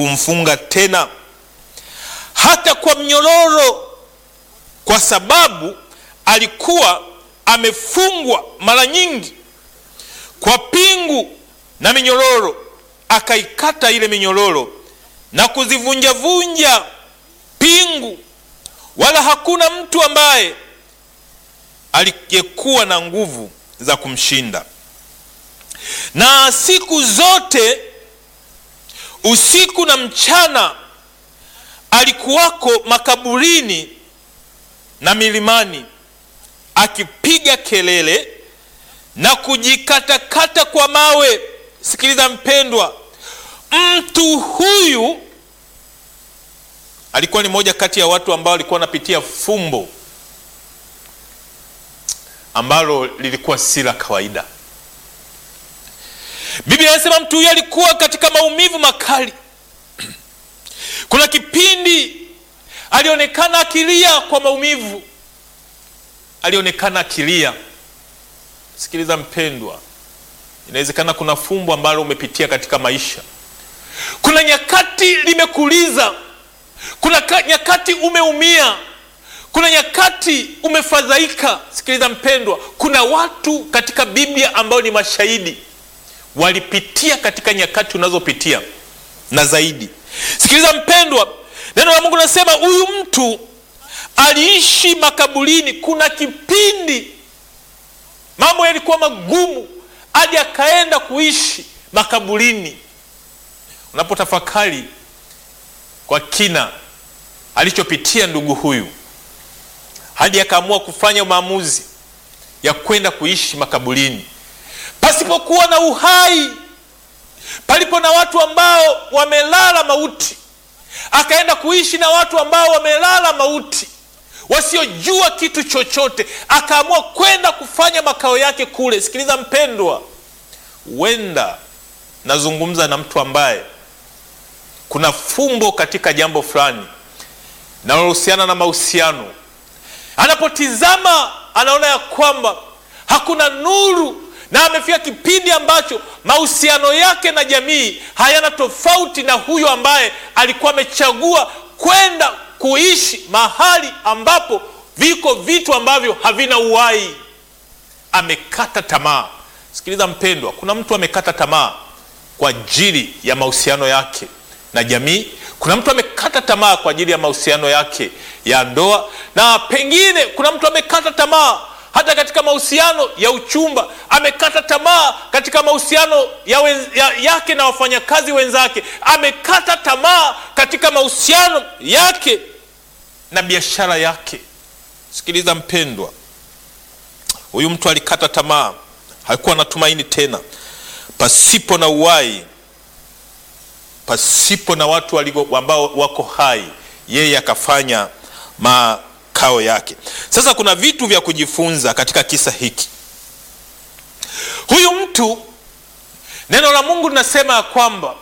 kumfunga tena hata kwa mnyororo, kwa sababu alikuwa amefungwa mara nyingi kwa pingu na minyororo. Akaikata ile minyororo na kuzivunjavunja pingu, wala hakuna mtu ambaye aliyekuwa na nguvu za kumshinda. Na siku zote usiku na mchana alikuwako makaburini na milimani akipiga kelele na kujikatakata kwa mawe. Sikiliza mpendwa, mtu huyu alikuwa ni moja kati ya watu ambao walikuwa wanapitia fumbo ambalo lilikuwa si la kawaida. Biblia inasema mtu huyu alikuwa katika maumivu makali. Kuna kipindi alionekana akilia kwa maumivu, alionekana akilia. Sikiliza mpendwa, inawezekana kuna fumbo ambalo umepitia katika maisha. Kuna nyakati limekuliza, kuna nyakati umeumia, kuna nyakati umefadhaika. Sikiliza mpendwa, kuna watu katika Biblia ambao ni mashahidi, walipitia katika nyakati unazopitia na zaidi. Sikiliza mpendwa, neno la Mungu linasema huyu mtu aliishi makaburini. Kuna kipindi mambo yalikuwa magumu hadi akaenda kuishi makaburini. Unapotafakari kwa kina alichopitia ndugu huyu hadi akaamua kufanya maamuzi ya kwenda kuishi makaburini pasipokuwa na uhai, palipo na watu ambao wamelala mauti, akaenda kuishi na watu ambao wamelala mauti, wasiojua kitu chochote, akaamua kwenda kufanya makao yake kule. Sikiliza mpendwa, huenda nazungumza na mtu ambaye kuna fumbo katika jambo fulani linalohusiana na mahusiano. Anapotizama anaona ya kwamba hakuna nuru, na amefika kipindi ambacho mahusiano yake na jamii hayana tofauti na huyo ambaye alikuwa amechagua kwenda kuishi mahali ambapo viko vitu ambavyo havina uhai. Amekata tamaa. Sikiliza mpendwa, kuna mtu amekata tamaa kwa ajili ya mahusiano yake na jamii. Kuna mtu amekata tamaa kwa ajili ya mahusiano yake ya ndoa, na pengine kuna mtu amekata tamaa hata katika mahusiano ya uchumba, amekata tamaa katika mahusiano ya ya, yake na wafanyakazi wenzake, amekata tamaa katika mahusiano yake na biashara yake. Sikiliza mpendwa, huyu mtu alikata tamaa, hakuwa na tumaini tena, pasipo na uhai pasipo na watu ambao wako hai, yeye akafanya makao yake. Sasa kuna vitu vya kujifunza katika kisa hiki. Huyu mtu, neno la Mungu linasema ya kwamba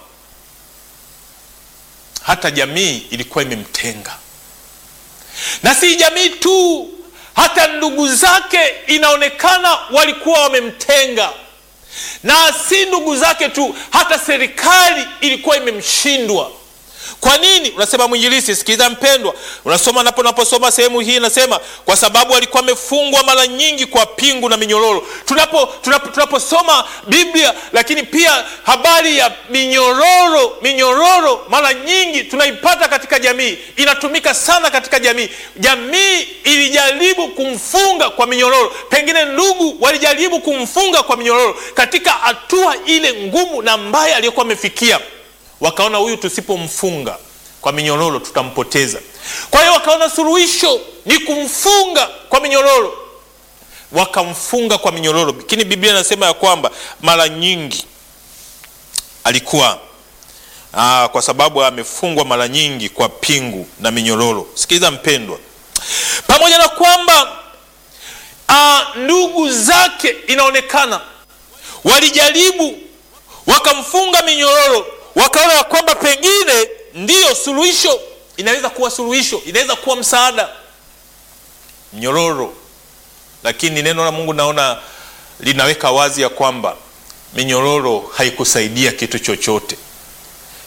hata jamii ilikuwa imemtenga, na si jamii tu, hata ndugu zake inaonekana walikuwa wamemtenga na si ndugu zake tu, hata serikali ilikuwa imemshindwa. Kwa nini unasema mwinjilisi? Sikiliza mpendwa, unasoma napo naposoma sehemu hii inasema kwa sababu alikuwa amefungwa mara nyingi kwa pingu na minyororo. Tunapo tunapo tunaposoma Biblia, lakini pia habari ya minyororo, minyororo mara nyingi tunaipata katika jamii, inatumika sana katika jamii. Jamii ilijaribu kumfunga kwa minyororo, pengine ndugu walijaribu kumfunga kwa minyororo katika hatua ile ngumu na mbaya aliyokuwa amefikia wakaona huyu tusipomfunga kwa minyororo tutampoteza. Kwa hiyo wakaona suluhisho ni kumfunga kwa minyororo, wakamfunga kwa minyororo. Lakini Biblia inasema ya kwamba mara nyingi alikuwa aa, kwa sababu amefungwa mara nyingi kwa pingu na minyororo. Sikiliza mpendwa, pamoja na kwamba aa, ndugu zake inaonekana walijaribu wakamfunga minyororo wakaona ya kwamba pengine ndiyo suluhisho, inaweza kuwa suluhisho, inaweza kuwa msaada mnyororo. Lakini neno la Mungu naona linaweka wazi ya kwamba minyororo haikusaidia kitu chochote.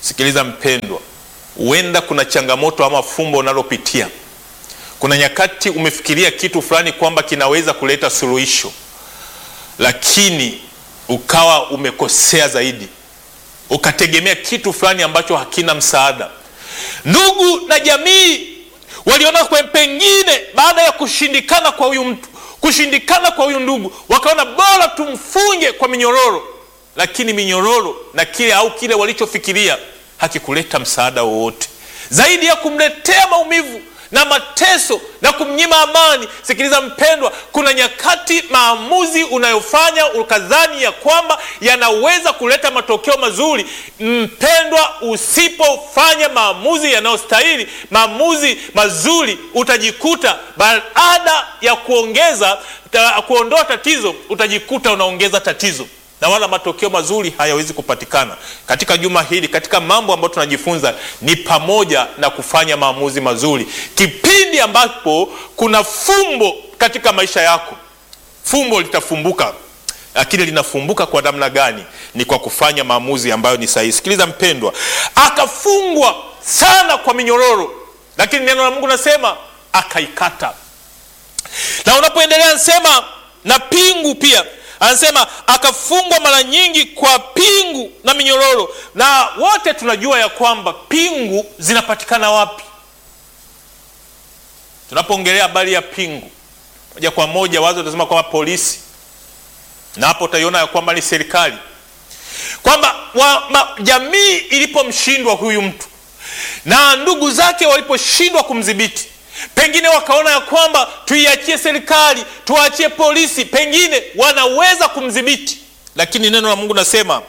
sikiliza mpendwa huenda kuna changamoto ama fumbo unalopitia kuna nyakati umefikiria kitu fulani kwamba kinaweza kuleta suluhisho lakini ukawa umekosea zaidi ukategemea kitu fulani ambacho hakina msaada ndugu na jamii waliona kwe pengine baada ya kushindikana kwa huyu mtu kushindikana kwa huyu ndugu wakaona bora tumfunge kwa minyororo lakini minyororo na kile au kile walichofikiria hakikuleta msaada wowote zaidi ya kumletea maumivu na mateso na kumnyima amani sikiliza mpendwa kuna nyakati maamuzi unayofanya ukadhani ya kwamba yanaweza kuleta matokeo mazuri mpendwa usipofanya maamuzi yanayostahili maamuzi mazuri utajikuta baada ya kuongeza ta, kuondoa tatizo utajikuta unaongeza tatizo na wala matokeo mazuri hayawezi kupatikana katika juma hili katika mambo ambayo tunajifunza ni pamoja na kufanya maamuzi mazuri kipindi ambapo kuna fumbo katika maisha yako fumbo litafumbuka lakini linafumbuka kwa namna gani ni kwa kufanya maamuzi ambayo ni sahihi sikiliza mpendwa akafungwa sana kwa minyororo lakini neno la mungu nasema akaikata na unapoendelea nasema na pingu pia anasema akafungwa mara nyingi kwa pingu na minyororo na wote tunajua ya kwamba pingu zinapatikana wapi tunapoongelea habari ya pingu moja kwa moja wazo utasema kwamba polisi na hapo utaiona ya kwamba ni serikali kwamba jamii ilipomshindwa huyu mtu na ndugu zake waliposhindwa kumdhibiti pengine wakaona ya kwamba tuiachie serikali tuwaachie polisi pengine wanaweza kumdhibiti lakini neno la mungu nasema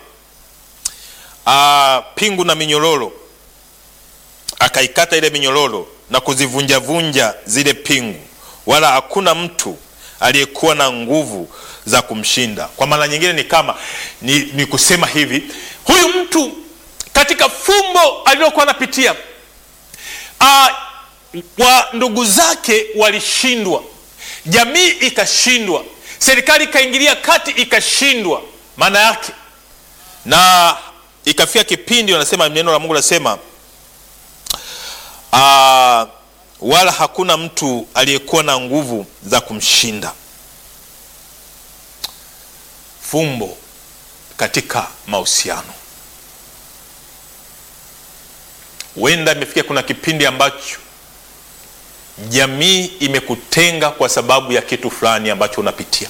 pingu na minyororo akaikata ile minyororo na kuzivunjavunja zile pingu wala hakuna mtu aliyekuwa na nguvu za kumshinda kwa maana nyingine ni kama ni, ni kusema hivi huyu mtu katika fumbo alilokuwa anapitia wa ndugu zake walishindwa jamii ikashindwa serikali ikaingilia kati ikashindwa maana yake na ikafika kipindi wanasema neno la mungu nasema uh, wala hakuna mtu aliyekuwa na nguvu za kumshinda fumbo katika mahusiano huenda imefikia kuna kipindi ambacho jamii imekutenga kwa sababu ya kitu fulani ambacho unapitia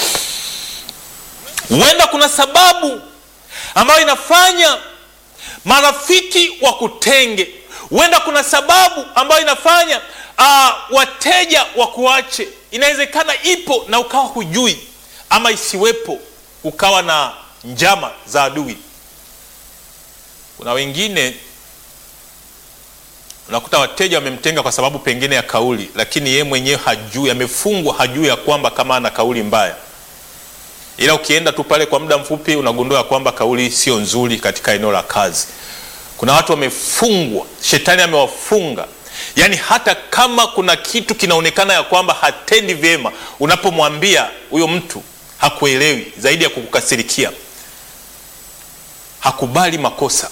huenda kuna sababu ambayo inafanya marafiki wa kutenge huenda kuna sababu ambayo inafanya uh, wateja wakuache inawezekana ipo na ukawa hujui ama isiwepo ukawa na njama za adui kuna wengine unakuta wateja wamemtenga kwa sababu pengine ya kauli lakini yeye mwenyewe hajui amefungwa hajui ya kwamba kama ana kauli mbaya ila ukienda tu pale kwa muda mfupi unagundua kwamba kauli sio nzuri katika eneo la kazi kuna watu wamefungwa shetani amewafunga yaani hata kama kuna kitu kinaonekana ya kwamba hatendi vyema unapomwambia huyo mtu hakuelewi zaidi ya kukukasirikia hakubali makosa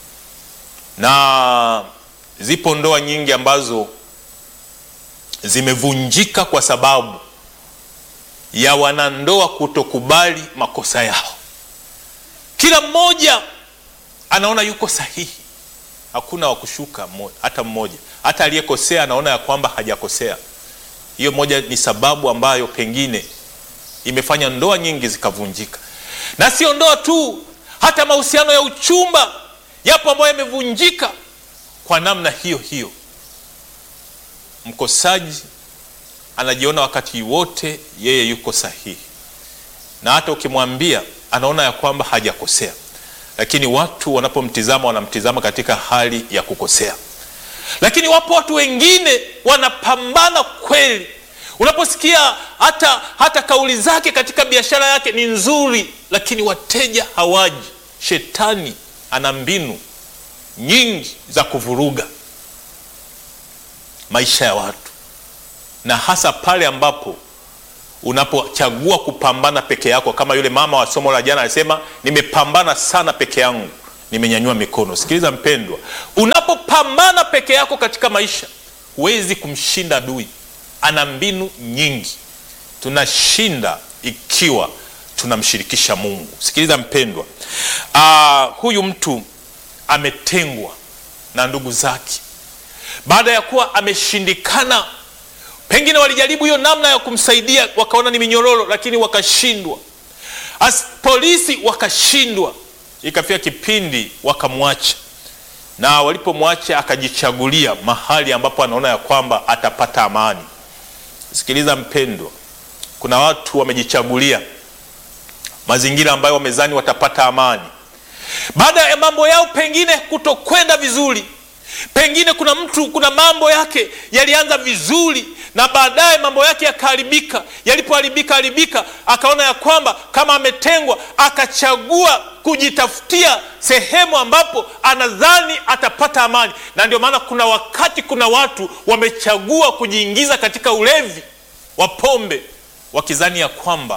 na zipo ndoa nyingi ambazo zimevunjika kwa sababu ya wanandoa kutokubali makosa yao kila mmoja anaona yuko sahihi hakuna wa kushuka hata mmoja hata aliyekosea anaona ya kwamba hajakosea hiyo moja ni sababu ambayo pengine imefanya ndoa nyingi zikavunjika na sio ndoa tu hata mahusiano ya uchumba yapo ambayo yamevunjika kwa namna hiyo hiyo mkosaji anajiona wakati wote yeye yuko sahihi na hata ukimwambia anaona ya kwamba hajakosea lakini watu wanapomtizama wanamtizama katika hali ya kukosea lakini wapo watu wengine wanapambana kweli unaposikia hata hata kauli zake katika biashara yake ni nzuri lakini wateja hawaji shetani ana mbinu nyingi za kuvuruga maisha ya watu na hasa pale ambapo unapochagua kupambana peke yako kama yule mama wa somo la jana alisema nimepambana sana peke yangu nimenyanyua mikono. Sikiliza mpendwa, unapopambana peke yako katika maisha huwezi kumshinda adui. Ana mbinu nyingi. Tunashinda ikiwa tunamshirikisha Mungu. Sikiliza mpendwa, aa, huyu mtu ametengwa na ndugu zake baada ya kuwa ameshindikana. Pengine walijaribu hiyo namna ya kumsaidia, wakaona ni minyororo, lakini wakashindwa. As polisi wakashindwa, ikafika kipindi wakamwacha, na walipomwacha akajichagulia mahali ambapo anaona ya kwamba atapata amani. Sikiliza mpendwa, kuna watu wamejichagulia mazingira ambayo wamezani watapata amani baada ya mambo yao pengine kutokwenda vizuri. Pengine kuna mtu, kuna mambo yake yalianza vizuri na baadaye mambo yake yakaharibika. Yalipoharibika haribika, akaona ya kwamba kama ametengwa, akachagua kujitafutia sehemu ambapo anadhani atapata amani. Na ndio maana kuna wakati kuna watu wamechagua kujiingiza katika ulevi wa pombe, wakizani ya kwamba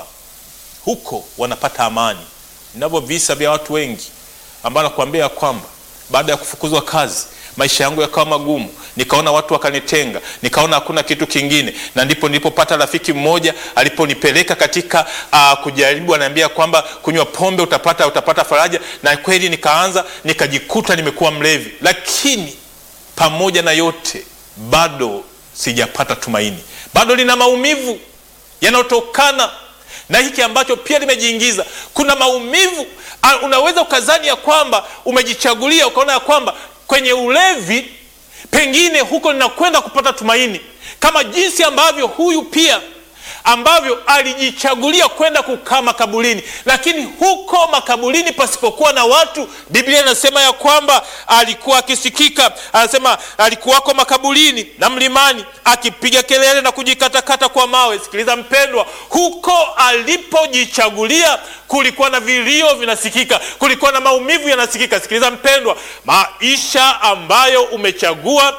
huko wanapata amani. Ninavyo visa vya watu wengi ambao nakuambia ya kwamba baada ya kufukuzwa kazi maisha yangu yakawa magumu, nikaona watu wakanitenga, nikaona hakuna kitu kingine, na ndipo nilipopata rafiki mmoja aliponipeleka katika uh, kujaribu, anaambia kwamba kunywa pombe utapata utapata faraja, na kweli nikaanza nikajikuta nimekuwa mlevi, lakini pamoja na yote bado sijapata tumaini, bado lina maumivu yanayotokana na hiki ambacho pia limejiingiza. Kuna maumivu, unaweza ukazani ya kwamba umejichagulia, ukaona ya kwamba kwenye ulevi pengine huko ninakwenda kupata tumaini, kama jinsi ambavyo huyu pia ambavyo alijichagulia kwenda kukaa makaburini, lakini huko makaburini pasipokuwa na watu, Biblia inasema ya kwamba alikuwa akisikika, anasema alikuwako makaburini na mlimani akipiga kelele na kujikatakata kwa mawe. Sikiliza mpendwa, huko alipojichagulia kulikuwa na vilio vinasikika, kulikuwa na maumivu yanasikika. Sikiliza mpendwa, maisha ambayo umechagua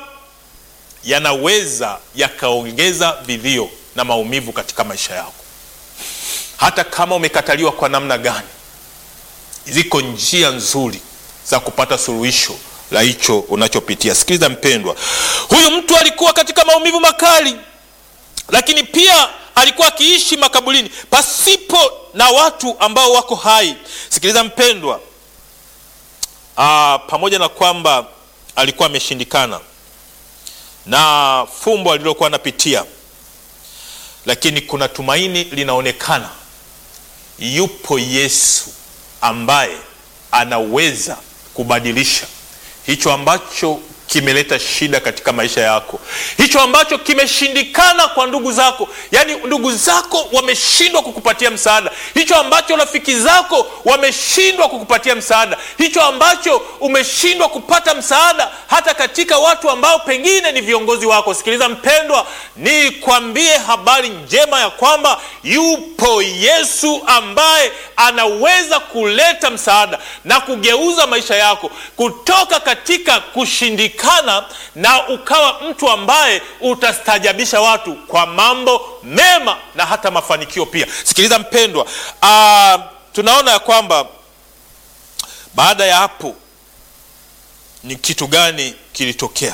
yanaweza yakaongeza vilio na maumivu katika maisha yako. Hata kama umekataliwa kwa namna gani, ziko njia nzuri za kupata suluhisho la hicho unachopitia. Sikiliza mpendwa, huyu mtu alikuwa katika maumivu makali, lakini pia alikuwa akiishi makaburini pasipo na watu ambao wako hai. Sikiliza mpendwa, aa, pamoja na kwamba alikuwa ameshindikana na fumbo alilokuwa anapitia lakini kuna tumaini linaonekana. Yupo Yesu ambaye anaweza kubadilisha hicho ambacho kimeleta shida katika maisha yako, hicho ambacho kimeshindikana kwa ndugu zako, yaani ndugu zako wameshindwa kukupatia msaada, hicho ambacho rafiki zako wameshindwa kukupatia msaada, hicho ambacho umeshindwa kupata msaada hata katika watu ambao pengine ni viongozi wako. Sikiliza mpendwa, nikwambie habari njema ya kwamba yupo Yesu ambaye anaweza kuleta msaada na kugeuza maisha yako kutoka katika kushindikana na ukawa mtu ambaye utastajabisha watu kwa mambo mema na hata mafanikio pia. Sikiliza mpendwa, uh, tunaona ya kwamba baada ya hapo ni kitu gani kilitokea?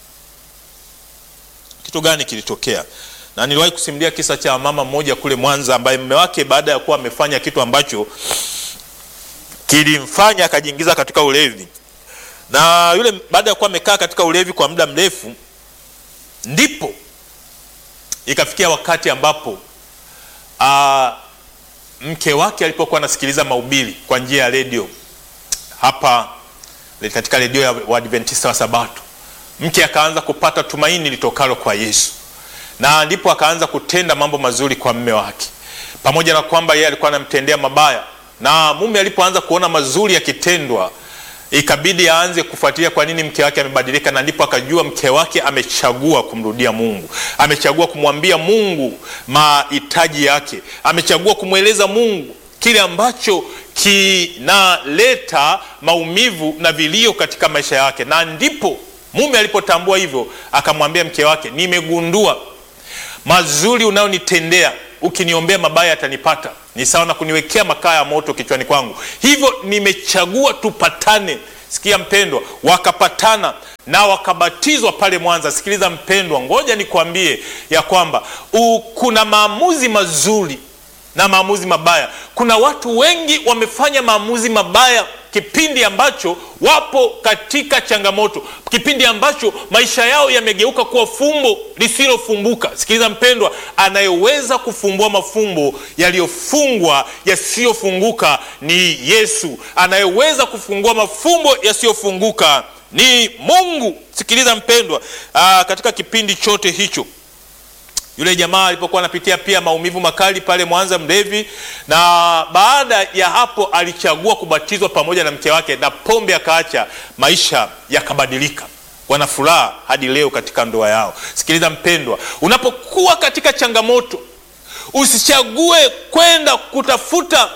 Kitu gani kilitokea? Na niliwahi kusimulia kisa cha mama mmoja kule Mwanza ambaye mume wake baada ya kuwa amefanya kitu ambacho kilimfanya akajiingiza katika ulevi na yule baada ya kuwa amekaa katika ulevi kwa muda mrefu, ndipo ikafikia wakati ambapo aa, mke wake alipokuwa anasikiliza mahubiri kwa njia ya redio hapa katika redio ya Waadventista wa Sabato, mke akaanza kupata tumaini litokalo kwa Yesu, na ndipo akaanza kutenda mambo mazuri kwa mume wake, pamoja na kwamba yeye alikuwa anamtendea mabaya, na mume alipoanza kuona mazuri yakitendwa ikabidi aanze kufuatilia kwa nini mke wake amebadilika, na ndipo akajua mke wake amechagua kumrudia Mungu, amechagua kumwambia Mungu mahitaji yake, amechagua kumweleza Mungu kile ambacho kinaleta maumivu na vilio katika maisha yake. Na ndipo mume alipotambua hivyo, akamwambia mke wake, nimegundua mazuri unayonitendea ukiniombea mabaya yatanipata ni sawa na kuniwekea makaa ya moto kichwani kwangu hivyo nimechagua tupatane sikia mpendwa wakapatana na wakabatizwa pale mwanza sikiliza mpendwa ngoja nikwambie ya kwamba u, kuna maamuzi mazuri na maamuzi mabaya kuna watu wengi wamefanya maamuzi mabaya kipindi ambacho wapo katika changamoto kipindi ambacho maisha yao yamegeuka kuwa fumbo lisilofumbuka sikiliza mpendwa anayeweza kufumbua mafumbo yaliyofungwa yasiyofunguka ni yesu anayeweza kufungua mafumbo yasiyofunguka ni mungu sikiliza mpendwa aa, katika kipindi chote hicho yule jamaa alipokuwa anapitia pia maumivu makali pale mwanza mlevi na baada ya hapo alichagua kubatizwa pamoja na mke wake na pombe akaacha maisha yakabadilika wana furaha hadi leo katika ndoa yao sikiliza mpendwa unapokuwa katika changamoto usichague kwenda kutafuta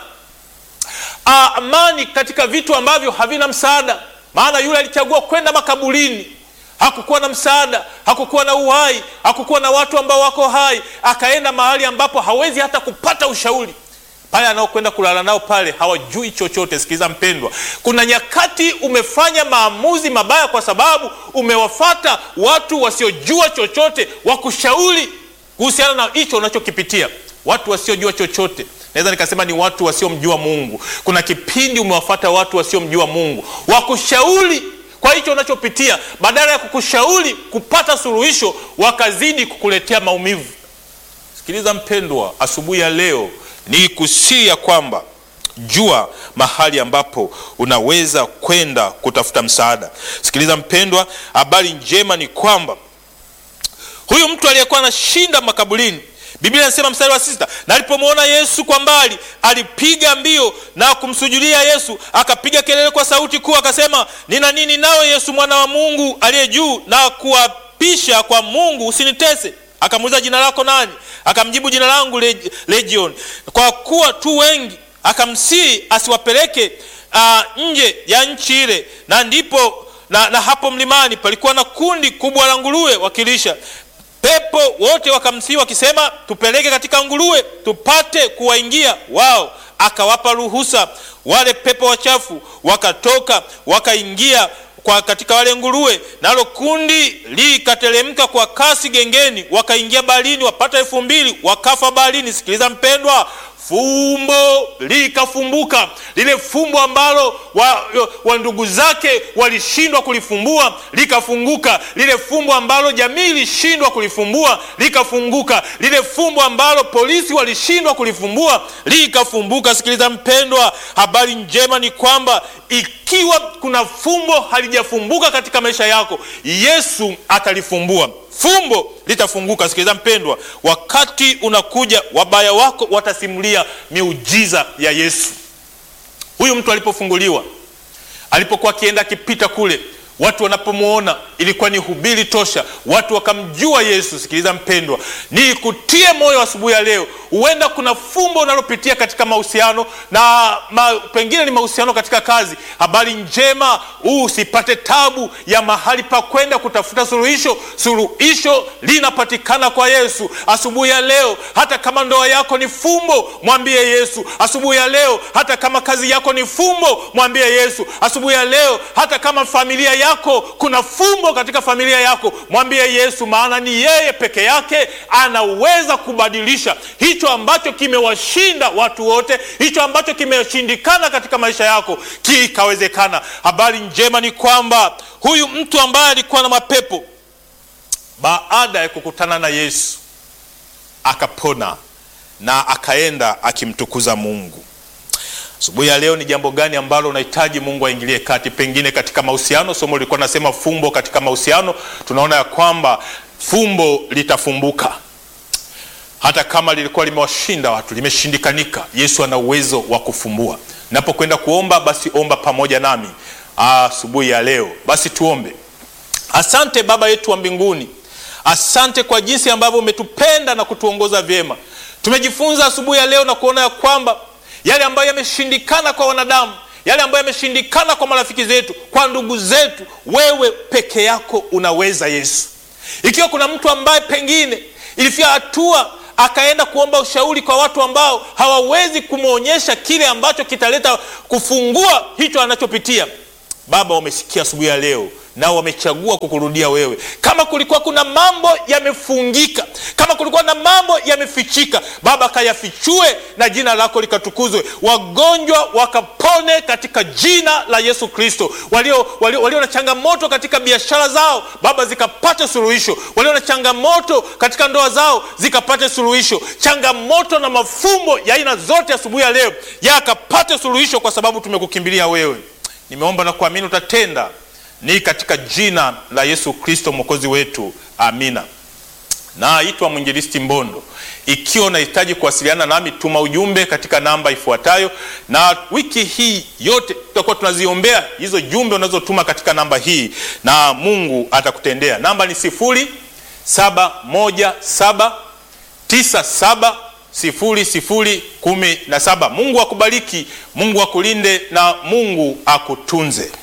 uh, amani katika vitu ambavyo havina msaada maana yule alichagua kwenda makaburini hakukuwa na msaada hakukuwa na uhai hakukuwa na watu ambao wako hai akaenda mahali ambapo hawezi hata kupata ushauri pale anaokwenda kulala nao pale hawajui chochote sikiliza mpendwa kuna nyakati umefanya maamuzi mabaya kwa sababu umewafata watu wasiojua chochote wakushauri kuhusiana na hicho unachokipitia watu wasiojua chochote naweza nikasema ni watu wasiomjua mungu kuna kipindi umewafata watu wasiomjua mungu wakushauri kwa hicho unachopitia badala ya kukushauri kupata suluhisho wakazidi kukuletea maumivu sikiliza mpendwa asubuhi ya leo ni kusii ya kwamba jua mahali ambapo unaweza kwenda kutafuta msaada sikiliza mpendwa habari njema ni kwamba huyu mtu aliyekuwa anashinda makaburini biblia inasema mstari wa sita na alipomwona yesu kwa mbali alipiga mbio na kumsujudia yesu akapiga kelele kwa sauti kuu akasema nina nini nawe yesu mwana wa mungu aliye juu na kuapisha kwa mungu usinitese akamuuliza jina lako nani akamjibu jina langu leg- legion kwa kuwa tu wengi akamsii asiwapeleke uh, nje ya nchi ile na ndipo na, na hapo mlimani palikuwa na kundi kubwa la nguruwe wakilisha pepo wote wakamsii wakisema tupeleke katika nguruwe tupate kuwaingia wao akawapa ruhusa wale pepo wachafu wakatoka wakaingia kwa katika wale nguruwe nalo kundi likateremka kwa kasi gengeni wakaingia baharini wapata elfu mbili wakafa baharini sikiliza mpendwa fumbo likafumbuka lile fumbo ambalo wa, wa ndugu zake walishindwa kulifumbua likafunguka lile fumbo ambalo jamii ilishindwa kulifumbua likafunguka lile fumbo ambalo polisi walishindwa kulifumbua likafumbuka sikiliza mpendwa habari njema ni kwamba ikiwa kuna fumbo halijafumbuka katika maisha yako yesu atalifumbua fumbo litafunguka sikiliza mpendwa wakati unakuja wabaya wako watasimulia miujiza ya yesu huyu mtu alipofunguliwa alipokuwa akienda akipita kule watu wanapomwona ilikuwa ni hubiri tosha watu wakamjua yesu sikiliza mpendwa ni kutie moyo asubuhi ya leo huenda kuna fumbo unalopitia katika mahusiano na ma, pengine ni mahusiano katika kazi habari njema usipate tabu ya mahali pa kwenda kutafuta suluhisho suluhisho linapatikana kwa yesu asubuhi ya leo hata kama ndoa yako ni fumbo mwambie yesu asubuhi ya leo hata kama kazi yako ni fumbo mwambie yesu asubuhi ya leo hata kama familia yako kuna fumbo katika familia yako mwambie yesu maana ni yeye peke yake anaweza kubadilisha hicho ambacho kimewashinda watu wote hicho ambacho kimeshindikana katika maisha yako kikawezekana habari njema ni kwamba huyu mtu ambaye alikuwa na mapepo baada ya kukutana na yesu akapona na akaenda akimtukuza mungu asubuhi ya leo ni jambo gani ambalo unahitaji mungu aingilie kati pengine katika mahusiano somo lilikuwa nasema fumbo katika mahusiano tunaona ya kwamba fumbo litafumbuka hata kama lilikuwa limewashinda watu limeshindikanika yesu ana uwezo wa kufumbua napokwenda kuomba basi omba pamoja nami asubuhi ya leo basi tuombe asante baba yetu wa mbinguni asante kwa jinsi ambavyo umetupenda na kutuongoza vyema tumejifunza asubuhi ya leo na kuona ya kwamba yale ambayo yameshindikana kwa wanadamu yale ambayo yameshindikana kwa marafiki zetu kwa ndugu zetu wewe peke yako unaweza yesu ikiwa kuna mtu ambaye pengine ilifika hatua akaenda kuomba ushauri kwa watu ambao hawawezi kumwonyesha kile ambacho kitaleta kufungua hicho anachopitia. Baba, wamesikia asubuhi ya leo nao wamechagua kukurudia wewe. Kama kulikuwa kuna mambo yamefungika, kama kulikuwa na mambo yamefichika, Baba kayafichue na jina lako likatukuzwe. Wagonjwa wakapone katika jina la Yesu Kristo. Walio, walio, walio na changamoto katika biashara zao Baba zikapate suluhisho. Walio na changamoto katika ndoa zao zikapate suluhisho. Changamoto na mafumbo ya aina zote asubuhi ya leo yakapate suluhisho, kwa sababu tumekukimbilia wewe. Nimeomba na kuamini utatenda ni katika jina la Yesu Kristo mwokozi wetu, amina. Naitwa mwinjilisti Mbondo. Ikiwa unahitaji kuwasiliana nami, tuma ujumbe katika namba ifuatayo, na wiki hii yote tutakuwa tunaziombea hizo jumbe unazotuma katika namba hii, na Mungu atakutendea. Namba ni sifuri saba moja saba tisa saba sifuri sifuri kumi na saba. Mungu akubariki, Mungu akulinde na Mungu akutunze.